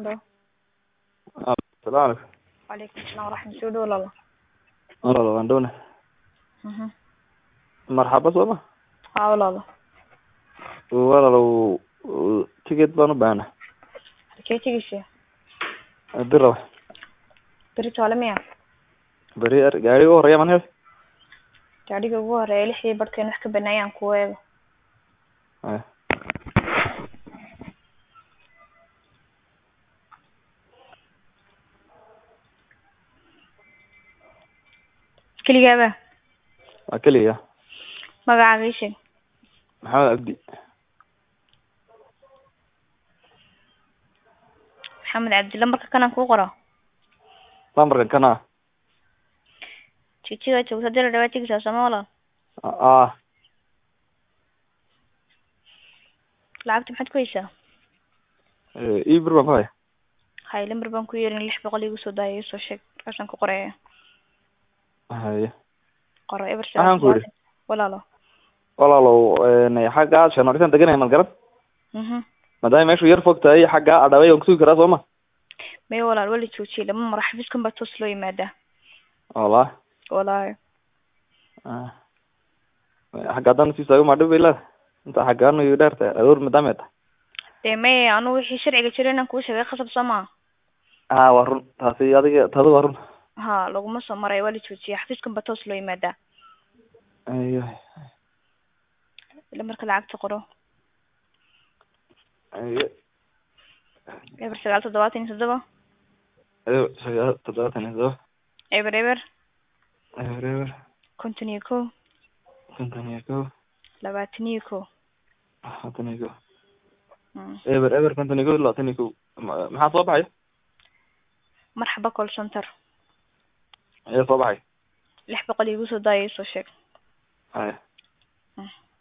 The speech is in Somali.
Halo. Salaam alaikum. Waalaikum salaam waraxmat soo dhow lala. Walaal waan dhowna. Mhm. Marxaba sooma. Haa walaalo. Walaalow uh, ticket baan u baahnaa. Halkee tegeysaa? Diraw. Beri toole miya? Bari ar gaariga u horeeya man hel. Gaadhiga ugu horeeya lixdii barhkeen wax ka banaayaan kuwa eego. Ay. Keligaaba? Waa keliya. Magacaaga ii sheeg. Maxamed Abdi. Maxamed Cabdi lambarka kanaan kuu qoro. Lambarkan kana. Jijiga joogta dira dhawaa tegeysaa sooma walaal? Ah. Lacagta maxaad ku haysaa? Eh, ii bir baan ku haya. Hay lambar baan ku yeerin lix boqol iigu soo daaya ii soo sheeg markaasaan ku qoraya. Haye. Qoro eber Waxaan ku yidhi. Walaalo. Walaalow een xagga shanorisan deganay mal garan. Mhm. Maadaama meeshu yar fog tahay xagga adhaway waan kusugi karaa sooma. May walaal wali joojiyay lama maro xafiiskan baa toos loo yimaadaa. Wallah. Walahi. Ah. Xagga haddaan sii saago ma dhib ilaa. Inta xaggaan iyo dheerta adoor maadaama ay tahay. Dee may anu wixii sharciga jira inaan kuu sheegay khasab soo maaha. Ah, waa run. Taasi adiga taadu waa run. Ha laguma soo maray waa la joojiyay xafiiskan baa toos loo yimaadaa. Ayo. Lambarka lacagta qoro. Ayo. eber sagaal toddobaatan iyo toddoba Ayo, sagaal toddobaatan iyo toddoba. eber eber Eber eber. konton iyo kow konton iyo kow. labaatan iyo kow labaatan iyo kow. Mm. eber eber konton iyo kow labaatan iyo kow. Ma- maxaa soo baxay? marxaba call center Ayaa soo baxay. lix boqol iigu soo daaya ii soo sheeg Haya. Mm.